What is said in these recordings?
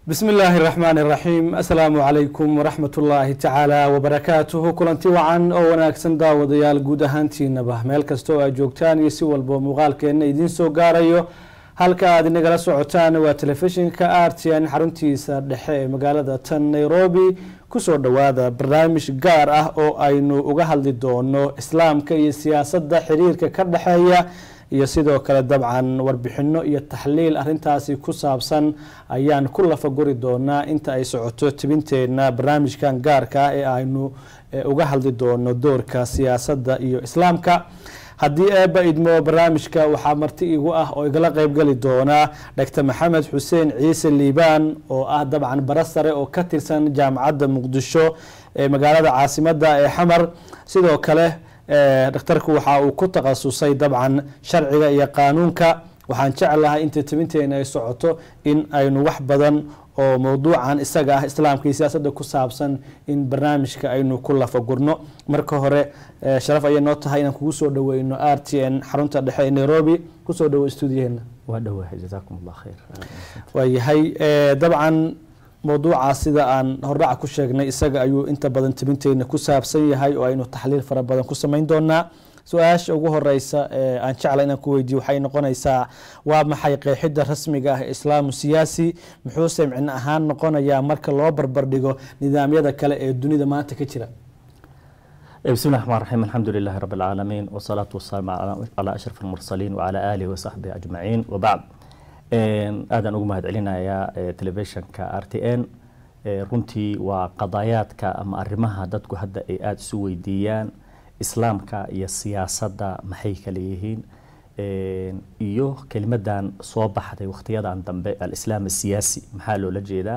bismi illaahi raxmaan iraxiim assalaamu calaykum waraxmat ullaahi tacaala wabarakaatuhu kulanti wacan oo wanaagsan daawadayaal guud ahaantiinaba meel kasta oo aad joogtaan iyo si walba muuqaalkeenna idiin soo gaarayo halka aad inagala socotaan waa telefishinka r t n xaruntiisa dhexe ee magaalada tan nairobi kusoo dhowaada barnaamij gaar ah oo aynu uga hadli doono islaamka iyo siyaasadda xiriirka ka dhexeeya iyo sidoo kale dabcan warbixino iyo taxliil arintaasi ku saabsan ayaan ku lafaguri doonaa inta ay socoto tibinteena barnaamijkan gaarka ah ee aynu uga hadli doono doorka siyaasadda iyo islaamka haddii eeba idmo barnaamijka waxaa marti igu ah oo igala qeybgeli doonaa doctor maxamed xuseen ciise liibaan oo ah dabcan bara sare oo ka tirsan jaamacadda muqdisho ee magaalada caasimada ee xamar sidoo kale dhakhtarku waxa uu ku takhasusay dabcan sharciga iyo qaanuunka waxaan jeclahay inta tibinteena ay socoto in aynu wax badan oo mowduucan isaga ah islaamka iyo siyaasadda ku saabsan in barnaamijka aynu ku lafagurno marka hore sharaf ayay noo tahay inaan kugu soo dhaweyno r t n xarunta dhexe ee nairobi kusoo dhawo stuudiyaheena waa dhowahay jazaakum allah khayr waayahay dabcan mowduucaas sida aan hordhaca ku sheegnay isaga ayuu inta badan tibinteyna ku saabsan yahay oo aynu taxliil fara badan ku samayn doonaa su-aasha ugu horeysa aan jecla inaan ku weydiiyo waxay noqonaysaa waa maxay qeexidda rasmiga ah ee islaamu siyaasi muxuuse micno ahaan noqonayaa marka loo barbardhigo nidaamyada kale ee dunida maanta ka jira بسم الله الرحمن الرحيم الحمد لله رب العالمين والصلاة والسلام على أشرف المرسلين وعلى آله وصحبه أجمعين وبعد aadaan ugu mahad celinayaa telefishinka r t n runtii waa qadaayaadka ama arrimaha dadku hadda ay aada isu weydiiyaan islaamka iyo siyaasadda maxay kala yihiin iyo kelimadan soo baxday wakhtiyadan dambe alislaam asiyaasi maxaa loola jeedaa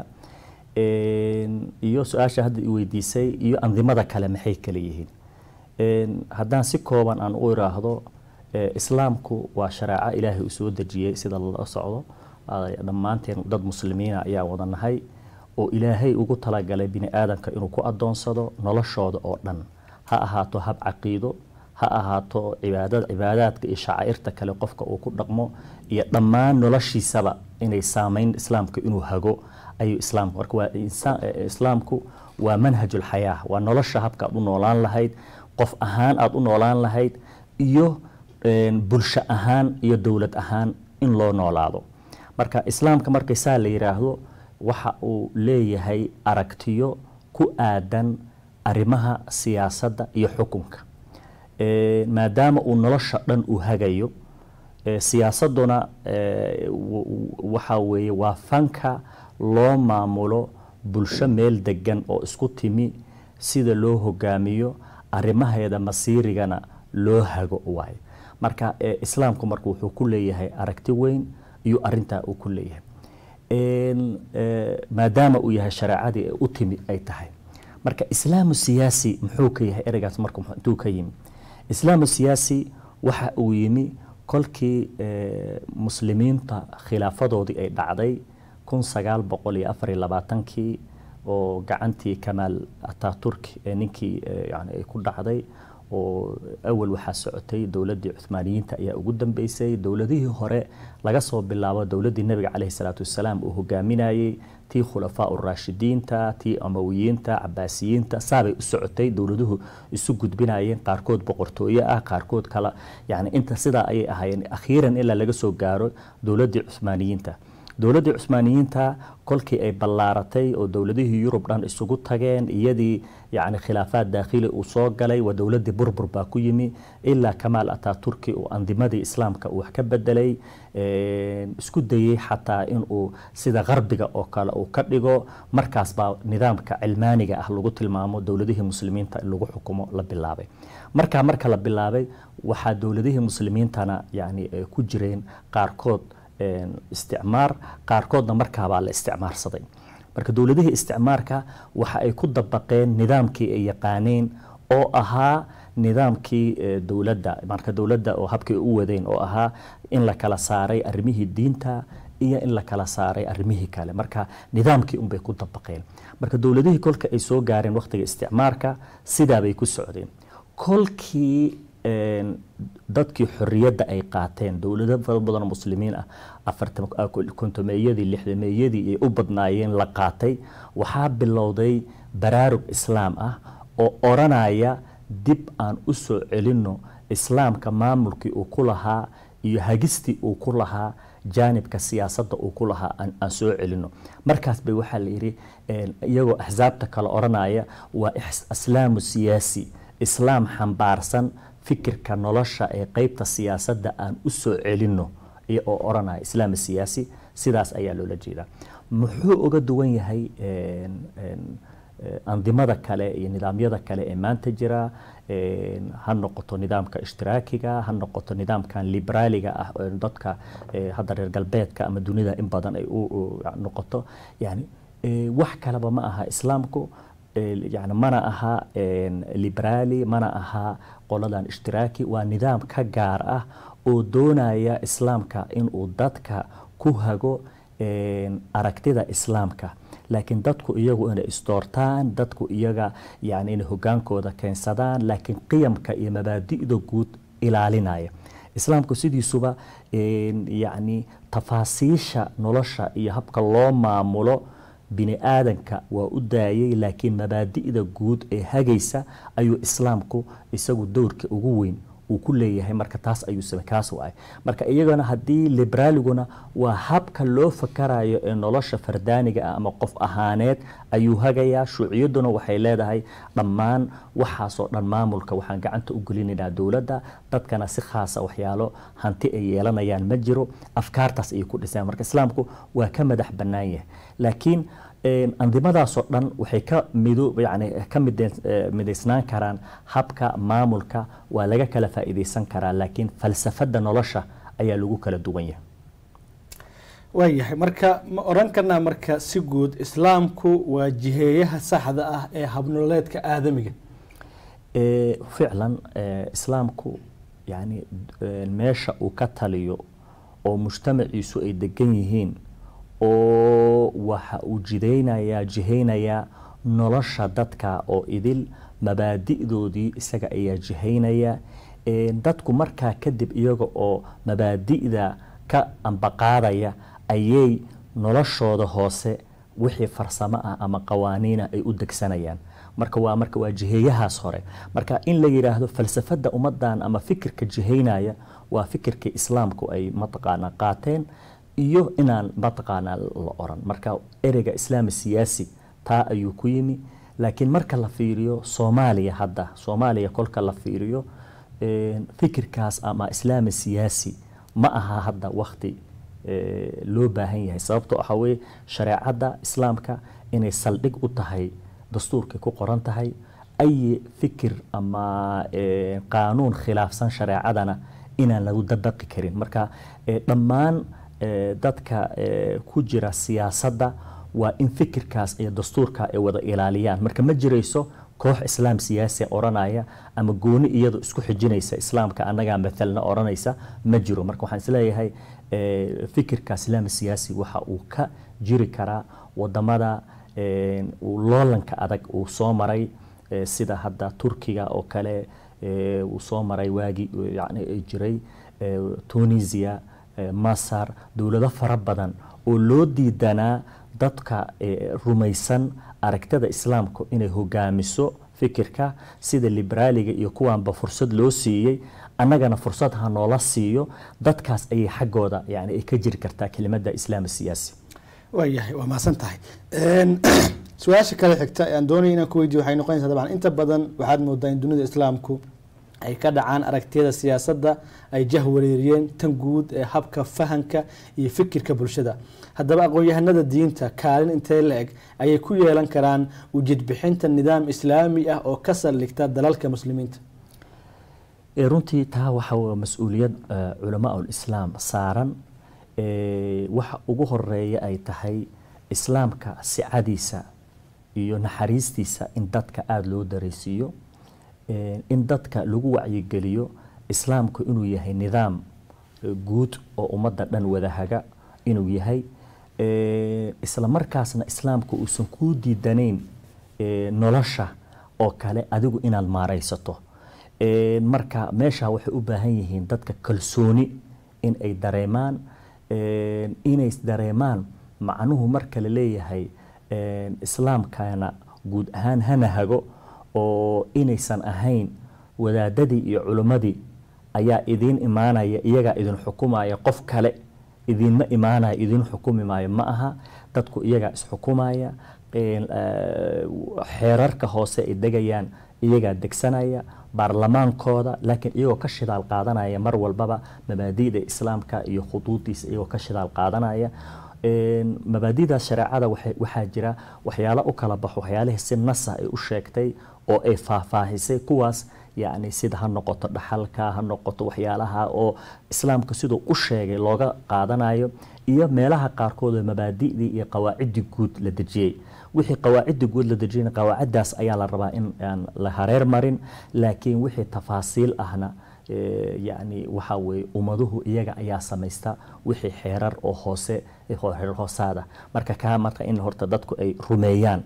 iyo su-aasha hadda i weydiisay iyo andimada kale maxay kala yihiin haddaan si kooban aan u iraahdo islaamku waa shareeco ilaahay uu soo dejiyey sida lala socdo dhammaanteen dad muslimiina ayaa wada nahay oo ilaahay ugu talagalay bini aadamka inuu ku adoonsado noloshooda oo dhan ha ahaato hab caqiido ha ahaato cibaadad cibaadaadka iyo shacaa'irta kale qofka uu ku dhaqmo iyo dhammaan noloshiisaba inay saameyn islaamka inuu hago ayuu islaamku marka waa islaamku waa manhajul xayaa waa nolosha habka aad u noolaan lahayd qof ahaan aada u noolaan lahayd iyo bulsho ahaan iyo dowlad ahaan in loo noolaado marka islaamka markay saa la yiraahdo waxa uu leeyahay aragtiyo ku aadan arrimaha siyaasadda iyo xukunka maadaama uu nolosha dhan uu hagayo siyaasaduna waxa weeye waa fanka loo maamulo bulsho meel degan oo isku timi sida loo hogaamiyo arrimaheeda masiirigana loo hago waayo marka islaamku marka wuxuu ku leeyahay aragti weyn iyo arintaa uu ku leeyahay maadaama uu yahay shareecadii ee u timi ay tahay marka islaamu siyaasi muxuu ka yahay ereygaas marka intuu ka yimi islaamu siyaasi waxa uu yimi kolkii muslimiinta khilaafadoodii ay dhacday kun sagaal boqol iyo afar iyo labaatankii oo gacantii kamaal ataturk ee ninkii yani ay ku dhacday oo awal waxaa socotay dowladdii cuhmaaniyiinta ayaa ugu dambeysay dowladihii hore laga soo bilaabo dowladdii nebiga caleyhi salaatu wasalaam uu hogaaminayey tii khulafaa uraashidiinta tii amawiyiinta cabaasiyiinta saabay u socotay dowladuhu isu gudbinayeen qaarkood boqortooye ah qaarkood kala yani inta sidaa ayay ahaayeen akhiiran ilaa laga soo gaaro dowladdii cuhmaaniyiinta dowladdii cusmaaniyiinta kolkii ay ballaaratay oo dowladihii yurub dhan isugu tageen iyadii yani khilaafaad daakhili uu soo galay waa dowladdii burbur baa ku yimi ilaa kamaal ataturki uu andimadii islaamka uu wax ka bedelay isku dayey xataa inuu sida qarbiga oo kale uu ka dhigo markaas baa nidaamka cilmaaniga ah lagu tilmaamo dowladihii muslimiinta in lagu xukumo la bilaabay markaa marka la bilaabay waxaa dowladihii muslimiintana yani ku jireen qaarkood isticmaar qaarkoodna markaabaa la isticmaarsaday marka dowladihii isticmaarka waxa ay ku dabaqeen nidaamkii ay yaqaaneen oo ahaa nidaamkii dowladda marka dowladda oo habkay u wadeen oo ahaa in la kala saaray arrimihii diinta iyo in la kala saaray arrimihii kale marka nidaamkii unbay ku dabaqeen marka dowladihii kolka ay soo gaareen waqtiga isticmaarka sidaabay ku socdeen kolkii dadkii xorriyadda ay qaateen dowlado fara badan oo muslimiin ah afarkontomeeyadii lixdameeyadii ay u badnaayeen la qaatay waxaa bilowday baraarug islaam ah oo odhanaya dib aan u soo celinno islaamka maamulkii uu ku lahaa iyo hagistii uu ku lahaa jaanibka siyaasadda uu ku lahaa aan soo celino markaas bay waxaa la yidhi iyagoo axsaabta kale odhanaya waa islaamu siyaasi islaam xambaarsan fikirka nolosha ee qeybta siyaasadda aan u soo celinno oo odhanaya islaam siyaasi sidaas ayaa loola jeedaa muxuu uga duwan yahay andimada kale iyo nidaamyada kale ee maanta jira ha noqoto nidaamka ishtiraakiga ha noqoto nidaamkan liberaaliga ah oo dadka hadda reer galbeedka ama dunida in badan ay u noqoto yani wax kaleba ma aha islaamku yani mana aha liberaali mana aha qoladan ishtiraaki waa nidaam ka gaar ah oo doonaya islaamka inuu dadka ku hago aragtida islaamka laakiin dadku iyagu inay isdoortaan dadku iyaga yani inay hogaankooda keensadaan laakiin qiyamka iyo mabaadi'da guud ilaalinaya islaamku sidiisuba yani tafaasiisha nolosha iyo habka loo maamulo bini aadanka waa u daayay laakiin mabaadi'da guud ee hagaysa ayuu islaamku isagu dowrka ugu weyn uu ku leeyahay marka taas ayuu same kaas waay marka iyagana haddii liberaaliguna waa habka loo fakarayo ee nolosha fardaaniga ah ama qof ahaaneed ayuu hagayaa shuuciyadduna waxay leedahay dhammaan waxaasoo dhan maamulka waxaan gacanta u gelinaynaa dowladda dadkana si khaasa waxyaalo hanti ay yeelanayaan ma jiro afkaartaas ayay ku dhiseen marka islaamku waa ka madax bannaan yahay laakiin andimadaasoo dhan waxay ka mido yani ka midaysnaan karaan habka maamulka waa laga kala faa'iidaysan karaa laakiin falsafadda nolosha ayaa lagu kala duwan yahay waayahay marka ma odhan karnaa marka si guud islaamku waa jiheeyaha saxda ah ee habnololeedka aadamiga ficlan islaamku yani meesha uu ka taliyo oo mujtamaciisu ay degan yihiin oo waxa uu jidaynayaa jihaynayaa nolosha dadka oo idil mabaadi'doodii isaga ayaa jihaynaya dadku markaa kadib iyaga oo mabaadi'da ka ambaqaadaya ayay noloshooda hoose wixii farsamo ah ama qawaaniina ay u degsanayaan marka waa marka waa jiheeyahaas hore marka in la yidhaahdo falsafadda ummadan ama fikirka jihaynaya waa fikirkii islaamku ay mataqaanaa qaateen iyo inaan mataqaanaa la oran marka ereyga islaami siyaasi taa ayuu ku yimi laakiin marka la fiiriyo soomaaliya hadda soomaaliya kolka la fiiriyo fikirkaas ama islaami siyaasi ma aha hadda wakti loo baahan yahay sababtoo waxaa weye shareecadda islaamka inay saldhig u tahay dastuurkay ku qoran tahay ayi fikir ama qaanuun khilaafsan shareecadana inaan lagu dabaqi karin marka dhammaan dadka ku jira siyaasadda waa in fikirkaas iyo dastuurka ay wada ilaaliyaan marka ma jirayso koox islaam siyaasi odhanaya ama gooni iyadu isku xijinaysa islaamka annagaa mathalna odhanaysa ma jiro marka waxaan isleeyahay fikirka islaam siyaasi waxa uu ka jiri karaa wadamada uu loolanka adag uu soo maray sida hadda turkiga oo kale uu soo maray waagii yani ay jiray tunisia masar dowlado fara badan oo loo diidanaa dadka rumaysan aragtida islaamka inay hogaamiso fikirka sida liberaaliga iyo kuwaanba fursad loo siiyey annagana fursad ha noola siiyo dadkaas ayay xaggooda yani ay ka jiri kartaa kelimada islaam siyaasi waayahay waa mahadsan tahay su-aasha kale xigta aan doonaya inaan ku weydiyo waxay noqonaysaa dabcan inta badan waxaad moodaa in dunida islaamku ay ka dhacaan aragtiyada siyaasadda ay jah wareeriyeen tan guud ee habka fahanka iyo fikirka bulshada haddaba aqoon-yahanada diinta kaalin intee la eg ayay ku yeelan karaan ujeedbixinta nidaam islaami ah oo ka saldhigta dalalka muslimiinta runtii taa waxa mas-uuliyad culamaa ulislaam saaran waxa ugu horeeya ay tahay islaamka sicadiisa iyo naxariistiisa in dadka aada loo dareysiiyo in dadka lagu wacyigeliyo islaamku inuu yahay nidaam guud oo ummadda dhan wadahaga inuu yahay isla markaasna islaamku uusan kuu diidanayn nolosha oo kale adigu inaad maaraysato marka meesha waxay u baahan yihiin dadka kalsooni in ay dareemaan inay dareemaan macnuhu marka la leeyahay islaamkana guud ahaan hana hago oo inaysan ahayn wadaadadii iyo culimmadii ayaa idiin imaanaya iyagaa idin xukumaya qof kale idinma imaanaya idin xukumi maayo ma aha dadku iyagaa isxukumaya xeerarka hoose ay degayaan iyagaa degsanaya baarlamaankooda laakiin iyagoo ka shidaal qaadanaya mar walbaba mabaadi'da islaamka iyo khuduudiisa iyagoo ka shidaal qaadanaya mabaadidaas shareecada waxaa jira waxyaalo u kala baxo waxyaalihii si nasa ay u sheegtay oo ay faahfaahisay kuwaas yacni sida ha noqoto dhaxalka ha noqoto waxyaalaha oo islaamka siduu u sheegay looga qaadanayo iyo meelaha qaarkood oo mabaadi'dii iyo qawaaciddii guud la dejiyey wixii qawaacidda guud la dejiyay qawaaciddaas ayaa la rabaa in aan la hareer marin laakiin wixii tafaasiil ahna yacni waxaa weeye ummaduhu iyaga ayaa samaysta wixii xeerar oo hoose xeerar hoosaada marka kaa marka in horta dadku ay rumeeyaan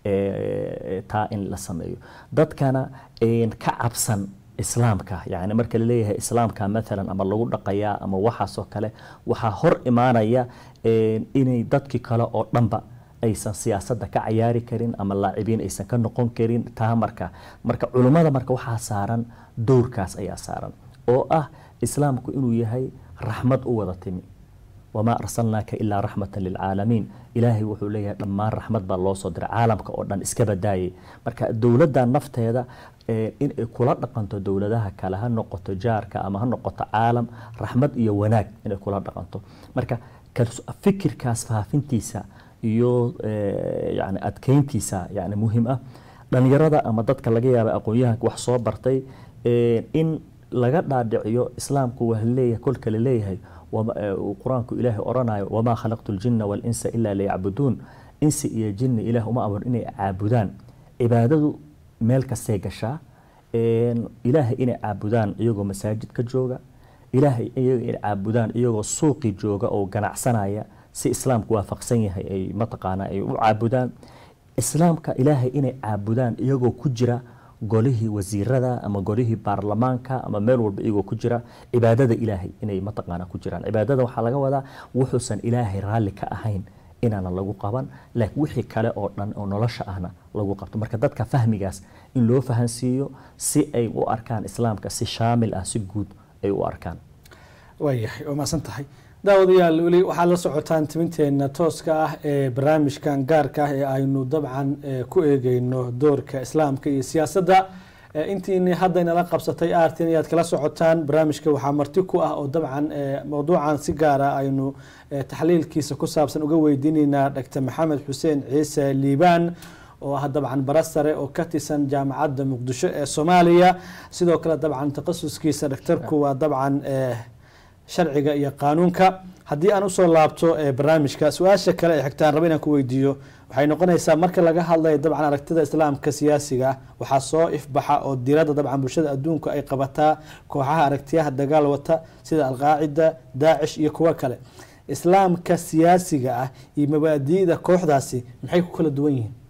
taa in la sameeyo dadkana ka cabsan islaamka yani marka laleeyahay islaamka maalan ama lagu dhaqayaa ama waxaasoo kale waxaa hor imaanaya inay dadkii kale oo dhanba aysan siyaasadda ka cayaari karin ama laacibiin aysan ka noqon karin taa marka marka culummada marka waxaa saaran dowrkaas ayaa saaran oo ah islaamku inuu yahay raxmad u wada timi wamaa arsalnaaka ilaa raxmatan lilcaalamiin ilaahay wuxuu leeyahay dhammaan raxmad baa loo soo diray caalamka oo dhan iska badaayay marka dowladda nafteeda in ay kula dhaqanto dowladaha kale ha noqoto jaarka ama ha noqoto caalam raxmad iyo wanaag inay kula dhaqanto marka fikirkaas faafintiisa iyo yani adkeyntiisa yani muhiim ah dhalinyarada ama dadka laga yaaba aqoon-yahanka wax soo bartay in laga dhaadhiciyo islaamku waa leeyahay kolka la leeyahay qur-aanku ilaahay oranayo wamaa khalaqtu ljina walinsa ilaa liyacbuduun insi iyo jinni ilaah uma amur inay caabudaan cibaadadu meel kastay gashaa ilaahay inay caabudaan iyagoo masaajid ka jooga ilaahay iyaga inay caabudaan iyagoo suuqi jooga oo ganacsanaya si islaamku waafaqsan yahay ay mataqaanaa ay u caabudaan islaamka ilaahay inay caabudaan iyagoo ku jira golihii wasiirada ama golihii baarlamaanka ama meel walba iyagoo ku jira cibaadada ilaahay inay mataqaana ku jiraan cibaadada waxaa laga wadaa wuxuusan ilaahay raalli ka ahayn inaanan lagu qaban laakiin wixii kale oo dhan oo nolosha ahna lagu qabto marka dadka fahmigaas in loo fahansiiyo si ay u arkaan islaamka si shaamil ah si guud ay u arkaan waayahay waa maasan tahay daawadayaal weli waxaad la socotaan timinteena tooska ah ee barnaamijkan gaarka ah ee aynu dabcan ku eegeyno doorka islaamka iyo siyaasadda intiini hadda inala qabsatay artin ayaad kala socotaan barnaamijka waxaa marti ku ah oo dabcan mowduucan si gaara aynu taxliilkiisa ku saabsan uga weydiineynaa dr maxamed xuseen ciise liibaan oo ah dabcan bara sare oo ka tirsan jaamacadda muqdisho ee soomaaliya sidoo kale dabcan takhasuskiisa dhaktarku waa dabcan sharciga iyo qaanuunka haddii aan usoo laabto barnaamijka su-aasha kale ee xigtaan raba inaan ku weydiiyo waxay noqonaysaa marka laga hadlayo dabcan aragtida islaamka siyaasiga ah waxaa soo ifbaxa oo diiradda dabcan bulshada adduunka ay qabataa kooxaha aragtiyaha dagaal wata sida alqaacida daacish iyo kuwo kale islaamka siyaasiga ah iyo mabaadi'da kooxdaasi maxay ku kala duwan yihiin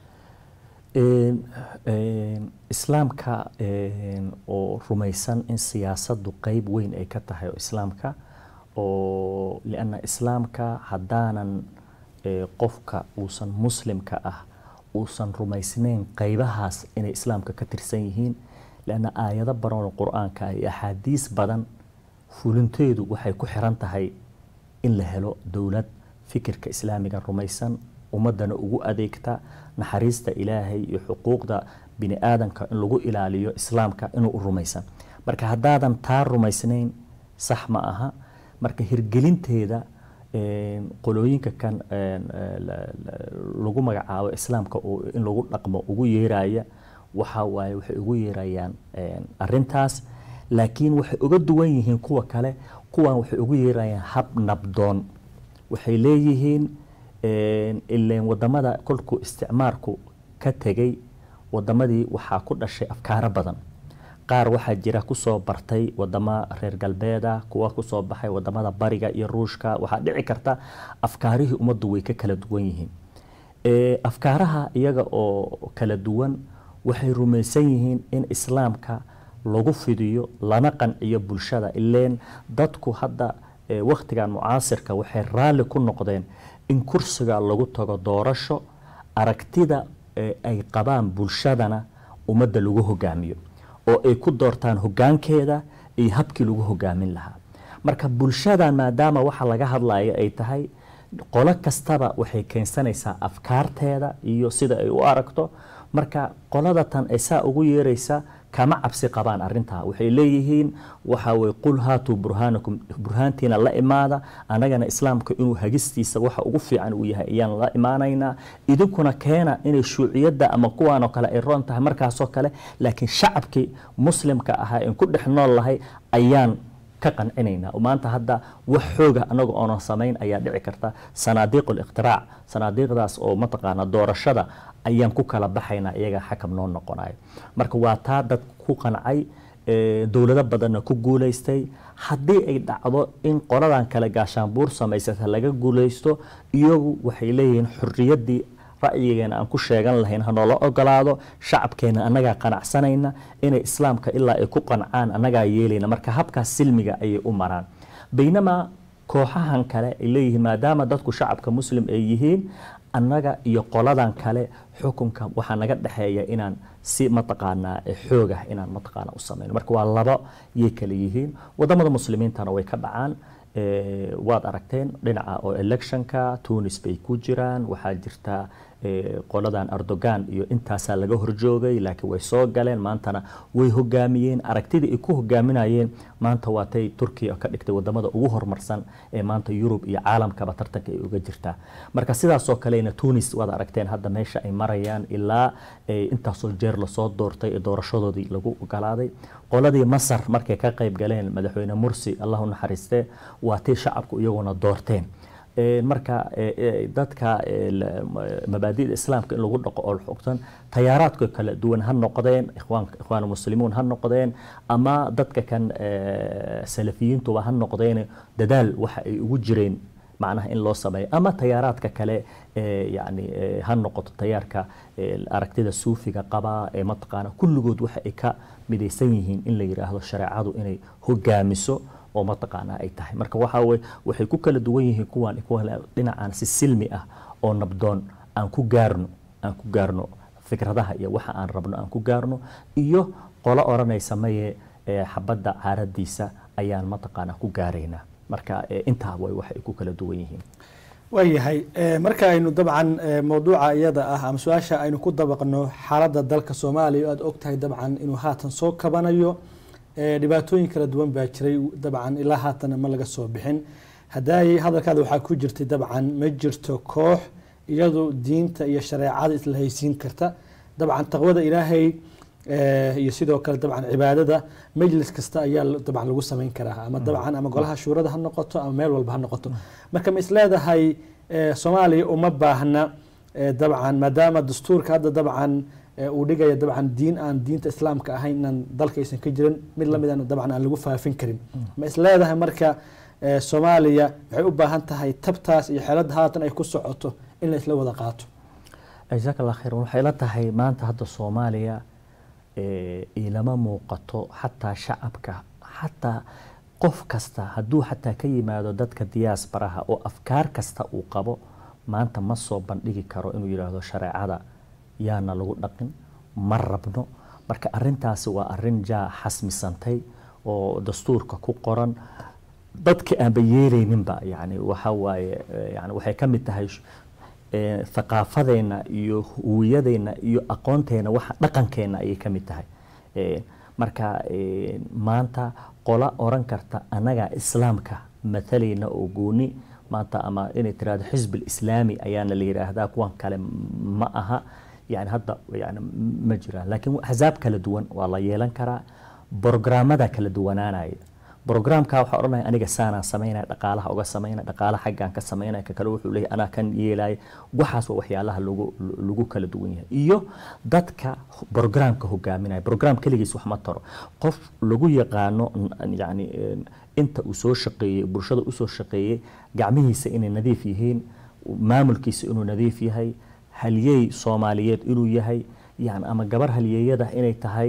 islaamka oo rumaysan in siyaasaddu qeyb weyn ay ka tahay oo islaamka oo lianna islaamka haddaanan qofka uusan muslimka ah uusan rumaysnayn qeybahaas inay islaamka ka tirsan yihiin lianna aayado badan oo qur-aanka iyo axaadiis badan fulinteedu waxay ku xiran tahay in la helo dowlad fikirka islaamiga rumaysan ummadana ugu adeegta naxariista ilaahay iyo xuquuqda bini aadamka in lagu ilaaliyo islaamka inuu u rumaysan marka haddaadan taa rumaysnayn sax ma aha marka hirgelinteeda qolooyinka kan lagu magacaabo islaamka in lagu dhaqmo ugu yeeraya waxa waaye waxay ugu yeerayaan arintaas laakiin waxay uga duwan yihiin kuwa kale kuwan waxay ugu yeerayaan hab nabdoon waxay leeyihiin ileen wadamada kolkuu isticmaarku ka tegay wadamadii waxaa ku dhashay afkaaro badan qaar waxaa jira kusoo bartay wadamo reer galbeeda kuwa kusoo baxay wadamada bariga iyo ruushka waxaa dhici karta afkaarihii ummaddu way ka kala duwan yihiin afkaaraha iyaga oo kala duwan waxay rumaysan yihiin in islaamka lagu fidiyo lana qanciyo bulshada ileen dadku hadda wakhtigan mucaasirka waxay raalli ku noqdeen in kursiga lagu tago doorasho aragtida ay qabaan bulshadana ummadda lagu hogaamiyo oo ay ku doortaan hogaankeeda iyo habkii lagu hogaamin lahaa marka bulshadan maadaama waxa laga hadlayo ay tahay qolo kastaba waxay keensanaysaa afkaarteeda iyo sida ay u aragto marka qolada tan ay saa ugu yeeraysa kama cabsi qabaan arintaa waxay leeyihiin waxa way qul haatuu burhaanakum burhaantiina la imaada annagana islaamka inuu hagistiisa waxa ugu fiican uu yahay ayaan la imaanaynaa idinkuna keena inay shuuciyadda ama kuwaanoo kale ay roon tahay markaasoo kale laakiin shacabkii muslimka ahaa in ku dhex nool lahay ayaan ka qancinaynaa maanta hadda wax xooga anaga oonan samayn ayaa dhici karta sanaadiiq liqtiraac sanaadiiqdaas oo mataqaana doorashada ayaan ku kala baxaynaa iyaga xakam noo noqonayo marka waa taa dad ku qancay dowlado badanna ku guulaystay haddii ay dhacdo in qoladan kale gaashaanbuur samaysata laga guulaysto iyagu waxay leeyihiin xuriyaddii ra'yigeena aan ku sheegan lahayn hanoola ogolaado shacabkeena annagaa qanacsanayna inay islaamka ilaa ay ku qancaan annagaa yeelayna marka habkaas silmiga ayay u maraan baynamaa kooxahan kale ay leeyihiin maadaama dadku shacabka muslim ay yihiin annaga iyo qoladan kale xukunka waxaa naga dhexeeya inaan si mataqaanaa xoog ah inaan mataqaana u samayno marka waa laba yay kale yihiin wadamada muslimiintana way ka dhacaan waad aragteen dhinaca oo electionka tunis bay ku jiraan waxaa jirta qoladan erdogan iyo intaasaa laga horjoogay laakiin way soo galeen maantana way hogaamiyeen aragtidii ay ku hogaaminayeen maanta waatay turkiya ka dhigtay wadamada ugu horumarsan ee maanta yurub iyo caalamkaba tartanka ay uga jirtaa marka sidaasoo kalena tunis waad aragteen hadda meesha ay marayaan ilaa intaasoo jeer lasoo doortay ee doorashadoodii lagu ogolaaday qoladii masar markay ka qayb galeen madaxweyne mursi allahu naxariiste waatay shacabku iyaguna doorteen marka dadka mabaadida islaamka in lagu dhaqo oo xogtan tayaaraadka kala duwan ha noqdeen ikhwaan muslimiin ha noqdeen ama dadka kan salafiyiintuba ha noqdeen dadaal waxa ay ugu jireen macnaha in loo sameeyo ama tayaaraadka kale yani ha noqoto tayaarka aragtida suufiga qaba ee mataqaana kulligood waxa ay ka midaysan yihiin in la yidhaahdo shareecadu inay hogaamiso oo mataqaanaa ay tahay marka waxaa weye waxay ku kala duwan yihiin kuwan kuwa dhinacaan si silmi ah oo nabdoon aan ku gaarno aan ku gaarno fikradaha iyo waxa aan rabno aan ku gaarno iyo qolo odhanaysa maye xabadda caaradiisa ayaan mataqaanaa ku gaaraynaa marka intaa way waxay ku kala duwan yihiin waayahay marka aynu dabcan mawduuca iyada ah ama su-aasha aynu ku dabaqno xaaladda dalka soomaaliya o aada ogtahay dabcan inuu haatan soo kabanayo dhibaatooyin kala duwan baa jiray dabcan ilaa haatana ma laga soo bixin haddaay hadalkaada waxaa ku jirtay dabcan ma jirto koox iyadu diinta iyo shareecada isla haysiin karta dabcan taqwada ilaahay iyo sidoo kale dabcan cibaadada majlis kasta ayaa dabcan lagu samayn karaa ama dabcan ama golaha shuurada ha noqoto ama meel walba ha noqoto marka ma isleedahay soomaaliya uma baahna dabcan maadaama dastuurka hadda dabcan uu dhigaya dabcan diin aan diinta islaamka ahayn inaan dalka aysan ka jirin mid lamidana dabcan aan lagu faafin karin ma isleedahay marka soomaaliya waxay u baahan tahay tabtaas iyo xeelada haatan ay ku socoto in la isla wada qaato jazaak allah khayr waxay la tahay maanta hadda soomaaliya ilama muuqato xataa shacabka xataa qof kasta hadduu xataa ka yimaado dadka diyaasbaraha oo afkaar kasta uu qabo maanta ma soo bandhigi karo inuu yidhaahdo shareecada yaana lagu dhaqin ma rabno marka arintaasi waa arin jaa xasmisantay oo dastuurka ku qoran dadka aanba yeelayninba yani waxa waaye yani waxay ka mid tahay thaqaafadeena iyo huwiyadeena iyo aqoonteena waxa dhaqankeena ayay ka mid tahay marka maanta qola oran karta annagaa islaamka matalayna oo gooni maanta ama inay tirahdo xisb islaami ayaana la yidhaahdaa kuwan kale ma aha yani hadda yani ma jiraan laakiin axsaab kala duwan waa la yeelan karaa brograamada kala duwanaanaya brograamka waxaa odhanaya aniga saanaan samaynaya dhaqaalaha uga samaynaya dhaqaalaha xaggaan ka samaynaya ka kale wuxuu leeyahy anaa kan yeelaya waxaas waa waxyaalaha lagu lagu kala duwan yahay iyo dadka brograamka hogaaminaya brograam keligiis wax ma taro qof lagu yaqaano yani inta uu soo shaqeeyey bulshada usoo shaqeeyey gacmihiisa inay nadiif yihiin maamulkiisa inuu nadiif yahay halyey soomaaliyeed inuu yahay yani ama gabar halyeeyada inay tahay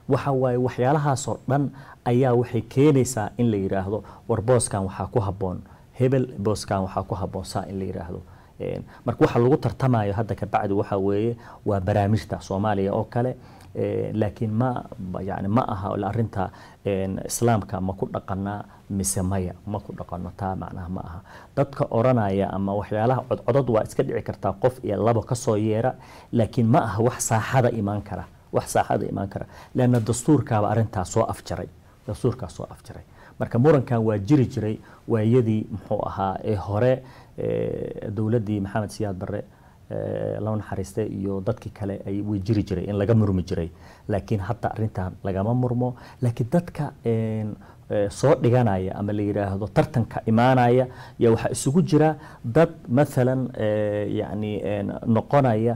waxa waaye waxyaalahaasoo dhan ayaa waxay keenaysaa in la yidhaahdo war booskan waxaa ku habboon hebel booskan waxaa ku habboon saa in la yidhaahdo marka waxa lagu tartamayo hadda kabacdi waxa weeye waa barnaamijta soomaaliya oo kale laakiin ma yani ma aha arinta islaamka ma ku dhaqanaa mise maya ma ku dhaqano taa macnaha ma aha dadka oranaya ama waxyaalaha codcodod waa iska dhici kartaa qof iyo labo kasoo yeera laakiin ma aha wax saaxada imaan kara wax saaxada imaan kara leanna dastuurkaaba arintaa soo afjaray dastuurkaa soo afjaray marka murankan waa jiri jiray waayadii muxuu ahaa ee hore dowladdii maxamed siyaad barre loo naxariistay iyo dadkii kale ay way jiri jiray in laga murmi jiray laakiin hadda arintan lagama murmo laakiin dadka soo dhiganaya ama la yidhaahdo tartanka imaanaya yaa waxaa isugu jira dad maalan yani noqonaya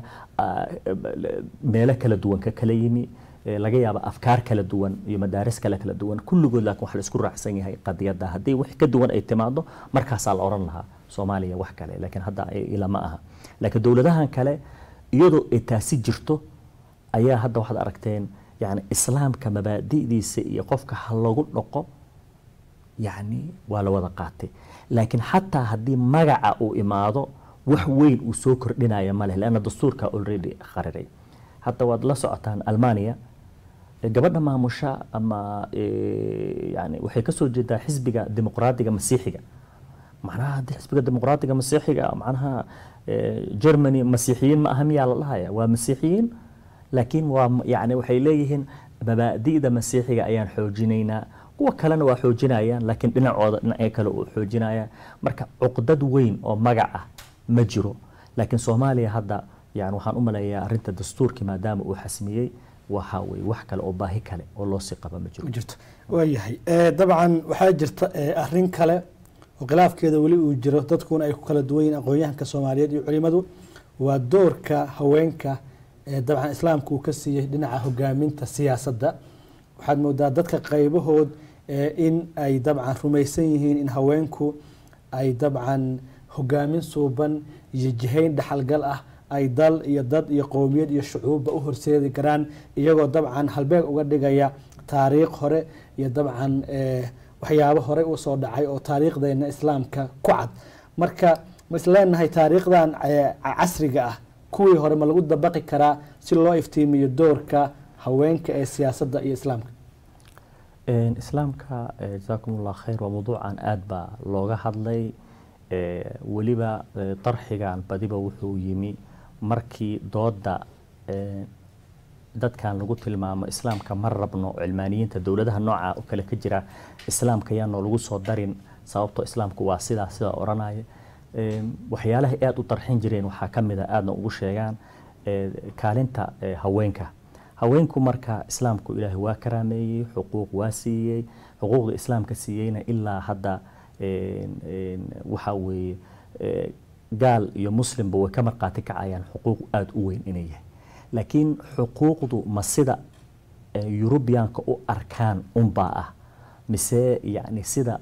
meelo kala duwan ka kala yimi laga yaaba afkaar kala duwan iyo madaaris kale kala duwan kulligood laakiin waxa la isku raacsan yahay qadiyadda haddii wax ka duwan ay timaado markaasaa la odhan lahaa soomaaliya wax kale laakiin hadda ila ma aha laakiin dowladahan kale iyadoo ay taasi jirto ayaa hadda waxaad aragteen yani islaamka mabaadi'diisa iyo qofka ha lagu dhaqo yani waa la wada qaatay laakiin xataa haddii magaca uu imaado wax weyn uu soo kordhinaya ma leh leanna dastuurka already qariray hadda waad la socotaan almania gabadha maamusha ama yani waxay kasoo jeedaa xisbiga dimuqraadiga masiixiga macnaha haddii xisbiga dimuqraadiga masiixiga macnaha germany masiixiyiin ma aha miyaa la dhahaya waa masiixiyiin laakiin waa yani waxay leeyihiin mabaadi'da masiixiga ayaan xoojinaynaa kuwa kalena waa xoojinayaan laakiin dhinacooda dhinacyo kale uu xoojinaya marka cuqdad weyn oo magac ah ma jiro laakiin soomaaliya hadda yani waxaan u maleeyaa arrinta dastuurkii maadaama uu xasmiyey waxa weye wax kale oo baahi kale oo loo sii qaba ma jiro jirto waayahay dabcan waxaa jirta arrin kale oo khilaafkeeda weli uu jiro dadkuna ay ku kala duwan yihiin aqoon-yahanka soomaaliyeed iyo culimadu waa doorka haweenka ee dabcan islaamka uu ka siiyey dhinaca hogaaminta siyaasadda waxaad moodaa dadka qaybahood in ay dabcan rumaysan yihiin in haweenku ay dabcan hogaamin suuban iyo jihayn dhaxalgal ah ay dal iyo dad iyo qowmiyad iyo shucuubba u horseedi karaan iyagoo dabcan halbeeg uga dhigaya taariikh hore iyo dabcan waxyaabo horey u soo dhacay oo taariikhdeena islaamka ku cad marka ma isleenahay taariikhdan casriga ah kuwii hore ma lagu dabaqi karaa si loo iftiimiyo doorka haweenka ee siyaasadda iyo islaamka islaamka jasaakum ullah khayr waa mawduucan aada baa looga hadlay weliba darxigan badiba wuxuu yimi markii dooda dadkan lagu tilmaamo islaamka ma rabno cilmaaniyiinta dowladaha nooca oo kale ka jira islaamka yaanoo lagu soo darin sababtoo islaamku waa sidaa sidaa odhanaya waxyaalaha aada u darxin jireen waxaa ka mid a aadna ugu sheegaan kaalinta haweenka haweenku marka islaamku ilaahay waa karaameeyey xuquuq waa siiyey xuquuqda islaamka siiyeyna ilaa hadda waxa weeye gaal iyo muslimba way ka marqaati kacayaan xuquuq aada u weyn inay yahay laakiin xuquuqdu ma sida yurubiyaanka u arkaan unbaa ah mise yani sida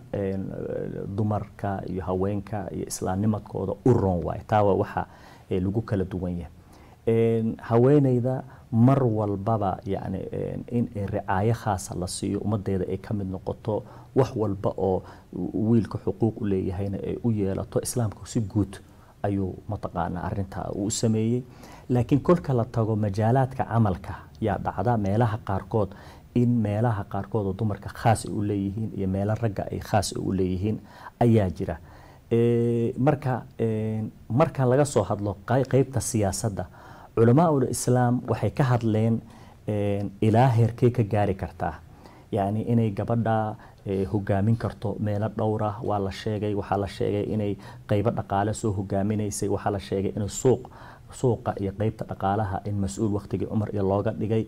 dumarka iyo haweenka iyo islaamnimadkooda u roon waayo taawa waxa lagu kala duwan yahay haweeneyda mar walbaba yani in ricaayo khaasa la siiyo ummadeeda ay ka mid noqoto wax walba oo wiilka xuquuq u leeyahayna ay u yeelato islaamku si guud ayuu mataqaanaa arintaa uu u sameeyey laakiin kolka la tago majaalaadka camalka yaa dhacda meelaha qaarkood in meelaha qaarkood oo dumarka khaas ay u leeyihiin iyo meelo ragga ay khaas u leeyihiin ayaa jira marka marka laga soo hadlo qeybta siyaasadda culamaa'ul islaam waxay ka hadleen ilaa heerkee ka gaari kartaa yacni inay gabadha hogaamin karto meelo dhowr ah waa la sheegay waxaa la sheegay inay qeybo dhaqaale soo hogaaminaysay waxaa la sheegay inay suuq suuqa iyo qeybta dhaqaalaha in mas-uul waqtigii cumar iyo looga dhigay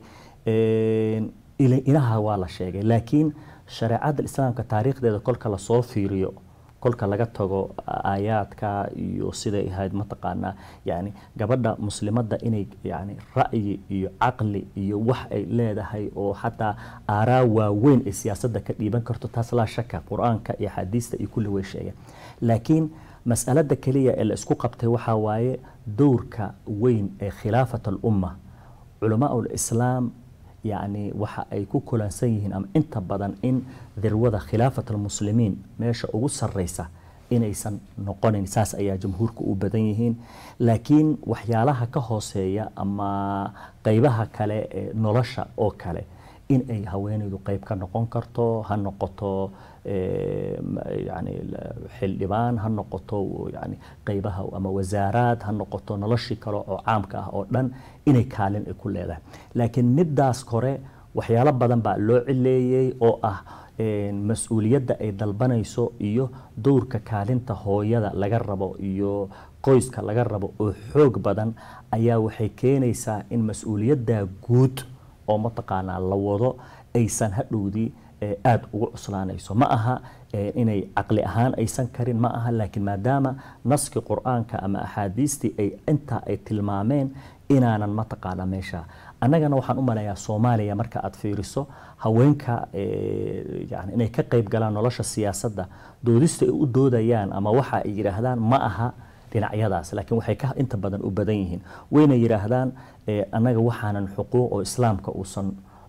inaha waa la sheegay laakiin shareecadda islaamka taariikhdeeda kolka lasoo fiiriyo kolka laga tago aayaadka iyo siday ahayd mataqaanaa yani gabadha muslimadda inay yani ra'yi iyo caqli iyo wax ay leedahay oo xataa aaraa waaweyn ay siyaasadda ka dhiiban karto taas laa shaka qur-aanka iyo axaadiista iyo kulli way sheegeen laakiin mas'alada keliya ee la isku qabtay waxaa waaye dowrka weyn ee khilaafat alumma culamaa lislaam yacni waxa ay ku kulansan yihiin ama inta badan in dirwada khilaafat almuslimiin meesha ugu sarreysa inaysan noqonin saas ayaa jamhuurka u badan yihiin laakiin waxyaalaha ka hooseeya ama qeybaha kale ee nolosha oo kale in ay haweenaydu qeyb ka noqon karto ha noqoto yani xildhibaan ha noqoto yani qeybaha ama wasaaraad ha noqoto noloshii kale oo caamka ah oo dhan inay kaalin ay ku leedahay laakiin midaas kore waxyaalo badan baa loo cileeyey oo ah mas-uuliyadda ay dalbanayso iyo dowrka kaalinta hooyada laga rabo iyo qoyska laga rabo oo xoog badan ayaa waxay keenaysaa in mas-uuliyadda guud oo mataqaanaa la wado aysan hadhowdii aada ugu cuslaanayso ma aha inay caqli ahaan aysan karin ma aha laakiin maadaama naskii qur-aanka ama axaadiistii ay intaa ay tilmaameen inaanan mataqaana meesha annagana waxaan u maleeyaa soomaaliya marka aad fiiriso haweenka yani inay ka qayb galaan nolosha siyaasadda doodista ay u doodayaan ama waxa ay yidhaahdaan ma aha dhinacyadaas laakiin waxay ka inta badan u badan yihiin wayna yidhaahdaan annaga waxaanan xuquuq oo islaamka uusan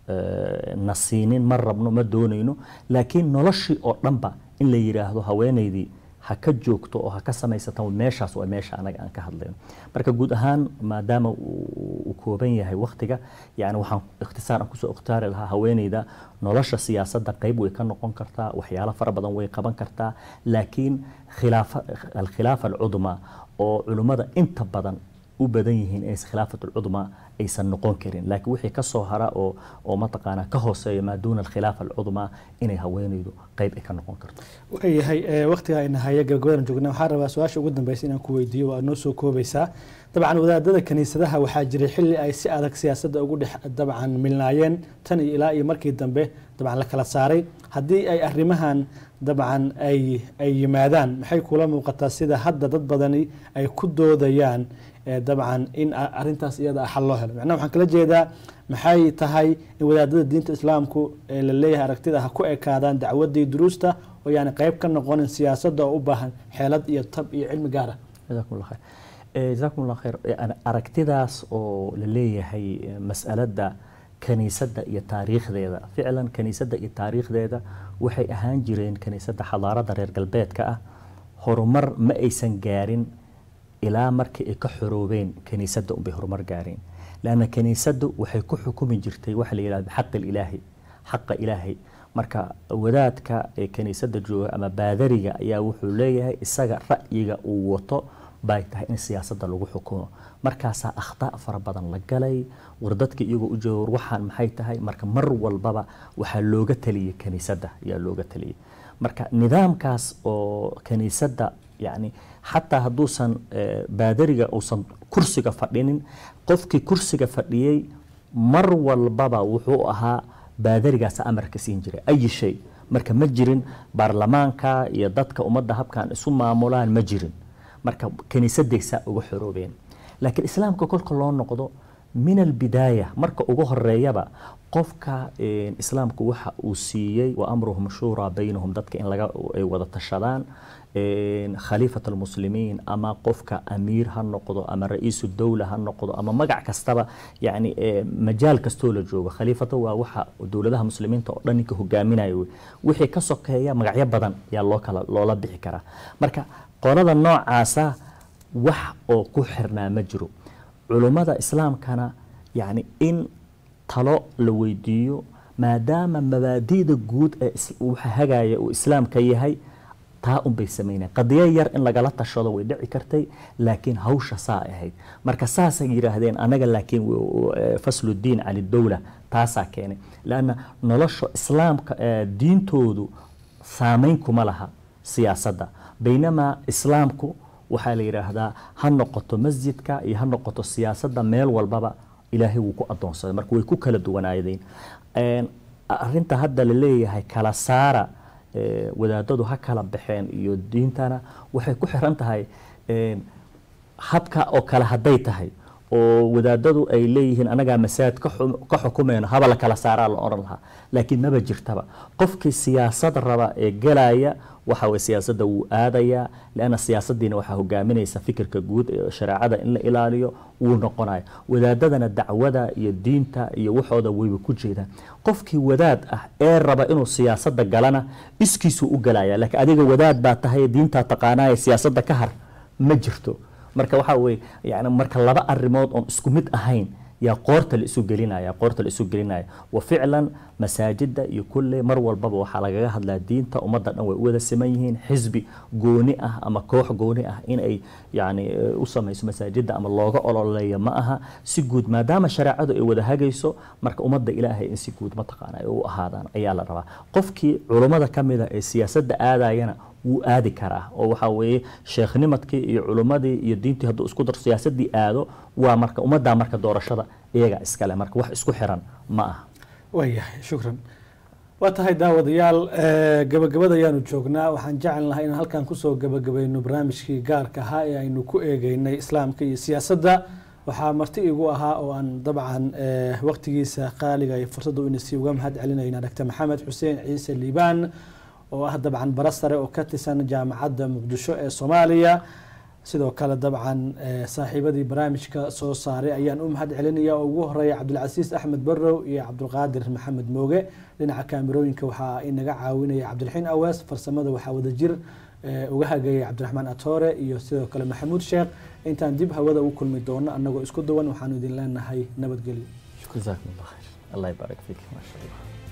na siinin ma rabno ma doonayno laakiin noloshii oo dhanba in la yidhaahdo haweenaydii ha ka joogto oo ha ka samaysata meeshaas waa meesha anaga aan ka hadlayno marka guud ahaan maadaama uu kooban yahay waktiga yani waxaan ikhtisaar aan kusoo ikhtiyaari lahaa haweenayda nolosha siyaasadda qayb way ka noqon kartaa waxyaalo fara badan way qaban kartaa laakiin khilaafa alkhilaafa alcudma oo culimmada inta badan u badan yihiin inaysan khilaafat alcudma aysan noqon karin laakiin wixii ka soo hara oo oo mataqaanaa ka hooseeya maa duuna alkhilaafa alcudma inay haweenaydu qayb ay ka noqon karto waayahay waktiga ayna haya gabagabadan joogna waxaan rabaa su-aasha ugu dambeysa inaan ku weydiiyo waa noo soo koobaysaa dabcan wadaadada kaniisadaha waxaa jiray xilli ay si adag siyaasadda ugu dhex dabcan milnaayeen tan iyo ilaa iyo markii dambe dabcan la kala saaray haddii ay arrimahan dabcan ay ay yimaadaan maxay kula muuqataa sida hadda dad badani ay ku doodayaan dabcan in arintaas iyada ah xal loo helo macnaha waxaan kala jeedaa maxay tahay in wadaadada diinta islaamku la leeyahay aragtida ha ku ekaadaan dacwadii duruusta oo yaani qayb ka noqonin siyaasadda oo u baahan xeelad iyo tab iyo cilmi gaar ah jazakum allah khayr jazakum allah khayr aragtidaas oo la leeyahay mas'aladda kaniisadda iyo taariikhdeeda ficlan kaniisadda iyo taariikhdeeda waxay ahaan jireen kaniisadda xadaaradda reer galbeedka ah horumar ma aysan gaarin ilaa markii ay ka xoroobeen kaniisadda unbay horumar gaareen lanna kaniisaddu waxay ku xukumi jirtay waxa la yidhahda bixaqi ilaahi xaqa ilaahay marka wadaadka ee kaniisadda jooga ama baadariga ayaa wuxuu leeyahay isaga ra'yiga uu wato bay tahay in siyaasadda lagu xukumo markaasaa akhtaa fara badan la galay war dadka iyagoo u jooga war waxaan maxay tahay marka mar walbaba waxaa looga taliyey kaniisadda ayaa looga taliyey marka nidaamkaas oo kaniisadda yani xataa hadduusan baadariga uusan kursiga fadhinin qofkii kursiga fadhiyey mar walbaba wuxuu ahaa baadarigaas amarka siin jiray ayi shay marka ma jirin baarlamaanka iyo dadka ummadda habkan isu maamulaan ma jirin marka kaniisadaysaa uga xoroobeen laakiin islaamka kolka loo noqdo min albidaaya marka ugu horeeyaba qofka islaamku waxa uu siiyey wa amruhum shuuraa baynahum dadka in laga ay wada tashadaan khaliifat almuslimiin ama qofka amiir ha noqdo ama ra-iisu dowla ha noqdo ama magac kastaba yani majaal kastoo la joogo khaliifada waa waxa dowladaha muslimiinta oo dhan ninka hogaaminayo wey wixii ka sokeeya magacyo badan ayaa loo kala loola bixi karaa marka qolada noocaasa wax oo ku xirnaa ma jiro culummada islaamkana yani in talo la weydiiyo maadaama mabaadi'da guud ee waxa hagaya uu islaamka yahay taa unbay sameyneen qadiyo yar in lagala tashado way dhici kartay laakiin hawsha saa ahayd marka saasay yidhaahdeen anaga laakiin fasludiin can idowla taasaa keenay lanna nolosha islaamka diintoodu saameyn kuma laha siyaasadda baynamaa islaamku waxaa la yidhaahdaa ha noqoto masjidka iyo ha noqoto siyaasadda meel walbaba ilaahay wuu ku adoonsaday marka way ku kala duwanaadeen arinta hadda la leeyahay kala saara wadaadadu ha kala baxeen iyo diintana waxay ku xiran tahay habka oo kale hadday tahay oo wadaadadu ay leeyihiin anagaa masaajid ka xu- ka xukumayno haba la kala saaraa la oran lahaa laakiin maba jirtaba qofkii siyaasad raba ee gelaya waxa weye siyaasadda wuu aadayaa leanna siyaasadiina waxaa hogaaminaysa fikirka guud ee shareecada in la ilaaliyo wuu noqonaya wadaadadana dacwada iyo diinta iyo waxooda wayba ku jeedaan qofkii wadaad ah ee raba inuu siyaasada galana iskiisuu u galaya laakiin adiga wadaad baa tahay diintaa taqaanaya siyaasadda ka har ma jirto marka waxaa weye yani marka laba arrimood oon isku mid ahayn yaa qoorta la isu gelinaya qoorta la isu gelinaya wa ficlan masaajida iyo kulle mar walbaba waxaa lagaga hadlaa diinta ummadda dhan way u wada siman yihiin xisbi gooni ah ama koox gooni ah in ay yani eh, u samayso masaajida ama looga ololeeyo ma aha si guud maadaama shareecadu ay wada hagayso marka ummadda ilaahay in si guud mataqaana ay u ahaadaan ayaa la rabaa qofkii culummada ka mida ee siyaasadda aadayana wuu aadi karaa oo waxaa weeye sheekhnimadkii iyo culummadii iyo diintii hadduu isku daro siyaasadii aado waa marka ummaddaa marka doorashada iyaga iskale marka wax isku xiran ma aha waayahay shukran waa tahay daawadayaal eh, gabagabada ayaanu joognaa waxaan jecel lahay inaan halkan kusoo gabagabayno barnaamijkii gaarka ahaa ee aynu ku eegeynay islaamka iyo siyaasadda waxaa marti igu ahaa oo aan dabcan eh, waqtigiisa qaaliga iyo fursadda ina sii uga mahad celinayna dr maxamed xuseen ciise liibaan oo ah dabcan bara sare oo ka tirsan jaamacadda muqdisho ee soomaaliya sidoo kale dabcan eh, saaxiibadii barnaamijka soo saaray ayaan u mahad celinaya oo ugu horeeya cabdilcasiis axmed barrow iyo cabdulqaadir maxamed mooge dhinaca kaamirooyinka waxaa inaga caawinaya cabdiraxiin awees farsamada waxaa wadajir eh, uga hagayay cabdiraxmaan atoore iyo sidoo kale maxamuud sheekh intaan dib hawada ugu kulmi doono annagoo isku duwan waxaanu idin leenahay nabadgelyo jazakum allah khayr allah ybarak fiik ma sha allah